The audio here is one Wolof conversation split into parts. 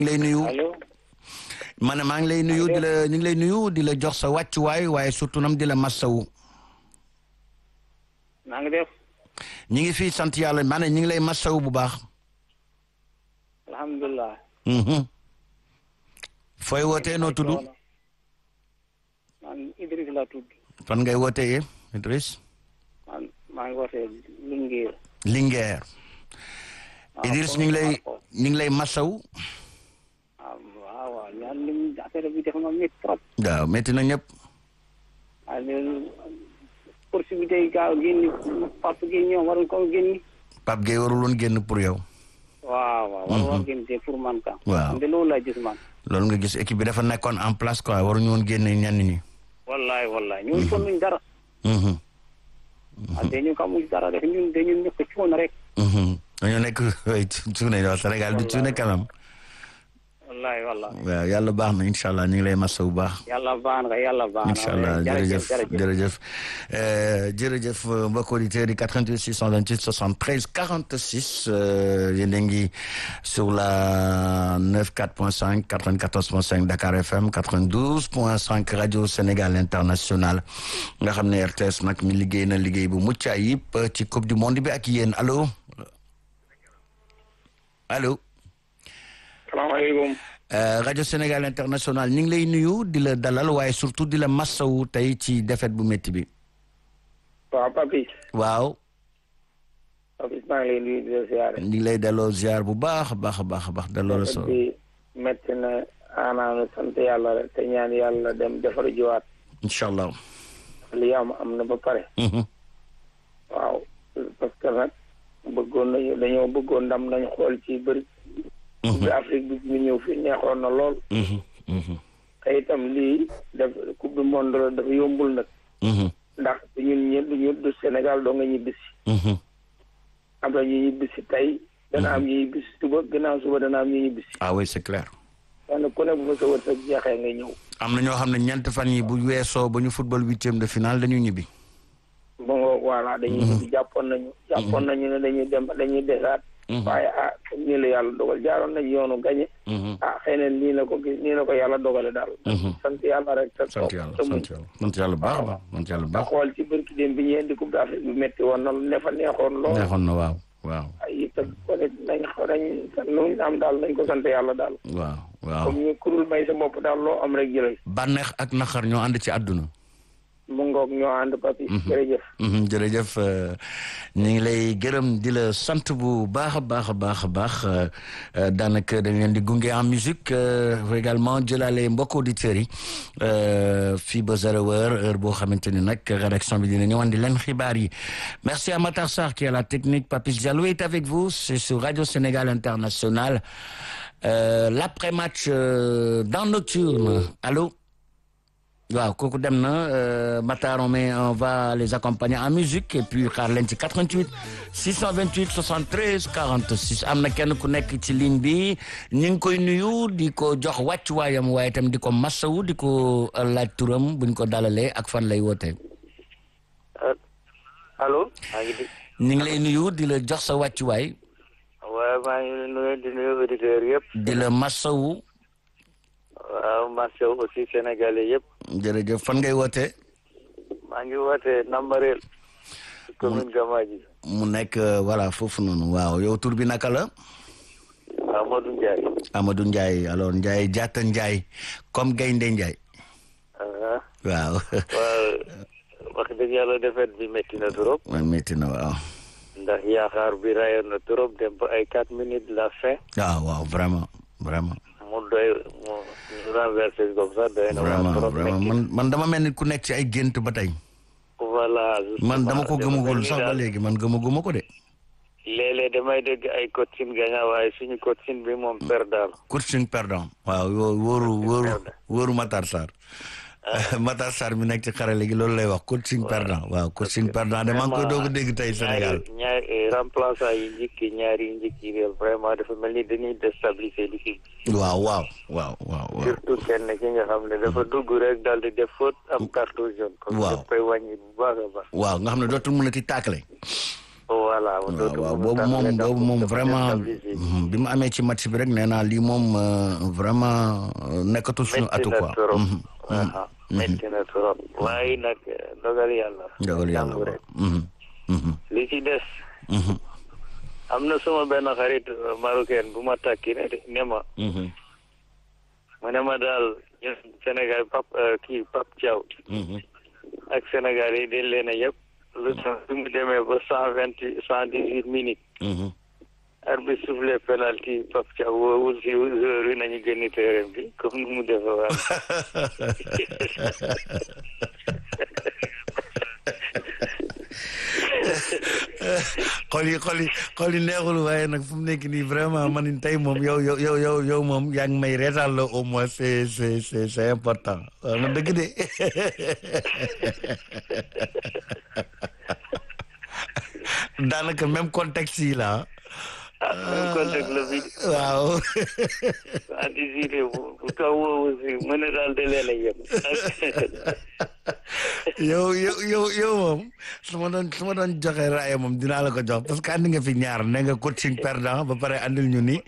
ngi lay nuyu allo ma ne maa ngi lay nuyu di la ñu ngi lay nuyu di la jox sa wàccuwaay waaye surtout nam di la massawu naa ngi def ñi ngi fii sant yàlla ma ne ñi ngi lay massawu bu baax alhamdulilah Mhm. fooy wootee noo tudd man Idriss la tudd fan ngay wootee Idriss man maa ngi wootee Linguère Linguère Idriss ñu ngi lay ñu ngi lay massawu ah waaw waaw ñaan lim affaire bi def ma métti trop waaw métti na ñëpp waaye léegi possibilité yi gaaw génni Pape Gueye ñoom waruñ ko génni Pape Gueye warul woon génn pour yow waaw waaw waru woon génn te pour man ka Waaw. de loolu laa gis man loolu nga gis équipe bi dafa nekkoon en place quoi waruñu woon génne ñenn ñi wallahi wallahi ñun kon nuñ dara Mhm. ah dañu xamuñ dara rek ñun dañu nekk cuuna rek Mhm. dañoo nekk cuune waaw Sénégal du cuune quand même wallahi wallahi waaw yàlla baax na incha allah ñu ngi lay massa bu baax yàlla baax na yàlla baax na incha allah jërëjëf jërëjëf Euh, jërëjëf euh, mbokk auditeurs yi 88 628 73 46 euh, yéen a ngi sur la 94.5 94.5 Dakar FM 92.5 radio Sénégal international nga xam ne RTS nag mi liggéey na liggéey bu mucc ayib euh, ci coupe du monde bi ak yéen allo allo. salaamaaleykum Euh, rajo Sénégal international ñu ngi lay nuyu di la dalal waaye surtout di la massawu tey ci défaite bu métti bi waaw Papis waaw Papis maa ngi lay nuyu di la siyaare ñu ngi lay delloo ziar bu baax a baax a baax a baax delloo la so bi metti na anaanu sant yàlla rek te ñaan yàlla dem defar jiwaat incha allah li am am na ba pare Mhm. waaw parce que nag bëggoon nañu dañoo bëggoon ndam nañ xool ci bëri bi Afrique bi ñu ñëw fii neexoon na lool Mhm. Mhm. te itam lii def coupe du monde la dafa yombul nag Mhm. ndax ñun ñëpp ñu du Sénégal doo nga ñibbisi Mhm. am na ñu ñibbisi tey dana am ñu ñibbisi suba gannaaw suba dana am ñu ñibbisi ah oui c'est clair kenn ku ne bu fa sa wërsëg jeexee nga ñëw am na ñoo xam ne ñeent fan yi bu weesoo ba ñu football huitième de finale dañu ñibbi ba nga voilà dañuy ñibbi jàppoon nañu jàppoon nañu ne dañuy dem dañuy desaat waaye ah comme nii la yàlla dogal jaaroon nañu yoonu gañe Mhm. ah xëy na nii la ko gis nii la ko yàlla dogale daal sant yàlla rek te sant yàlla sant yàlla sant yàlla bu baax a baax sant yàlla bu a baax xool ci bërki dem bi ñu indi coupe d'Afrique bi métti woon na ne fa neexoon lool neexoon na waaw waaw ay itam ko ne nañ xaw nañ lu ñu am daal nañ ko sant yàlla daal waaw waaw comme ñu kurul may sa bopp daal loo am rek jëlal bànneex ak naqar ñoo ànd ci àdduna mu ngoog ñoo ànd papi jërëjëf Mhm, jërëjëf euh, ñu ngi lay gërëm di la sant bu baax a baax a baax a baax euh, euh, daanaka dañ leen di gunge en musique euh, également jëlaale mbokk auditeurs yi euh, fii ba zéro heure heure boo xamante ni nag rédaction bi dina ñëwandi leen xibaar yi merci à Matar Sarr qui est à la technique Papis Diallo est avec vous c'est sur Radio Sénégal International euh, l'après-match euh, dans Nocturne allô waaw kooku dem na euh, Matar on met on va les accompagner en musique et puis xaar leen ci 88 628 73 46 am na kenn ku nekk ci ligne bi ñu ngi koy nuyu di ko jox wàccuwaayam waaye itam di ko massawu di ko laaj turam buñ ko dalalee ak fan lay wootee. allo maa ngi di ñu ngi lay nuyu di la jox sa wàccuwaay waaye maa ngi nuyu di nuyu auditeurs yëpp di la massawu waaw marché aussi sénégalais yëpp jërëjëf fan ngay wootee maa ngi woote Nambareel commune Gamaji mu nekk euh, voilà foofu noonu waaw yow tur bi naka la. Amadou Ndiaye Amadou Ndiaye alors Ndiaye jaata Ndiaye comme gaynde Ndiaye ah waaw waaw wax dëgg yàlla defet bi métti na trop man métti na waaw ndax yaakaar bi rayoon na trop dem ba ay quatre minutes de la fin waaw waaw vraiment vraiment mu doy mu ñu renversé comme ça doy na vraiment waa trop vraiment métti man man dama mel ni ku nekk ci ay gént ba tey voilà man dama ko justement, gëmagul mel ni sax ba daal léegi man gëmaguma ko de léeg-léeg damay dégg ay coaching gagnant waaye suñu coaching bi moom perdant coaching perdant waaw yoo wóoru wóoru perdant. wóoru Matar Sarr Matar Sarr mi nekk ci xarale gi loolu lay wax coaching perdant waaw coaching perdant de maa ngi koy doog a dégg tey Sénégal ñaari ñaari remplaçant yi njëkki ñaari yi njëkki réew vraiment dafa mel ni dañuy déstabiliser l'équipe waaw waaw waaw waaw waaw surtout kenn ki nga xam ne dafa dugg rek daal di def faute am carton jaune. kon Waaw. daf koy wàññi bu baax a baax. waaw nga xam ne dootul mën a ti tàkkale voilà waaw waaw boobu moom boobu moom vraiment bi mu amee ci match bi rek nee naa lii moom vraiment nekkatul suñu atu quoi. métti na trop waaye nag dogal yàlla. dogal yàlla waaw. li ci des. am na suma benn xarit marocain bu ma takki ne ne ma. mu ne ma daal ñun Sénégal pap kii Pap Thiaw. ak Sénégal yi dañ leen a yëpp. lu tax bi mu demee ba cent vingt cent dix huit minutes. arbitre soufflé penalty Pap Thiaw woowul si joueur yi nañu génn terrain bi comme ni mu defee waat. xol yi xol yi xol yi neexul waaye nag fu mu nekk nii vraiment man tey moom yow yow yow yow yow moom yaa ngi may reetal la au moins c'est c'est c'est c'est important waaw na dëgg de daanaka même contexte yi la ah même contexte la bi. waaw. anticipé bu bu taw woowu si mu ne daal de leen a yem. yow yow yow yow moom su ma doon su ma doon joxe raaya moom dinaa la ko jox parce que andi nga fi ñaar ne nga coaching perdant ba pare andil ñu ni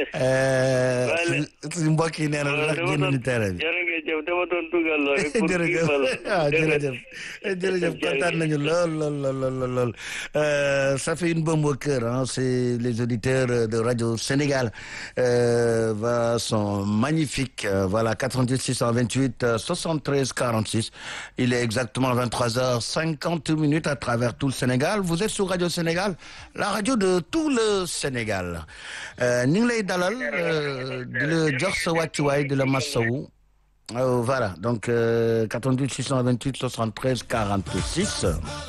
suñu mbokk yi nee na lu tax génn ñu terrain bi. jërëjëf dama doon dugal lool rek. pour jërëjëf waaw jërëjëf jërëjëf kontaan nañu lool lool lool lool lool ça fait une bombe au cœur hein c'est les auditeurs de Radio Sénégal euh, va sont magnifiques voilà 88 628 73 46 il est exactement 23h50 minutes à travers tout le Sénégal vous êtes sur Radio Sénégal la radio de tout le Sénégal ñu ngi lay dalal di la jox sa wàccuwaay di la massawu voilà donc 88 628 73 46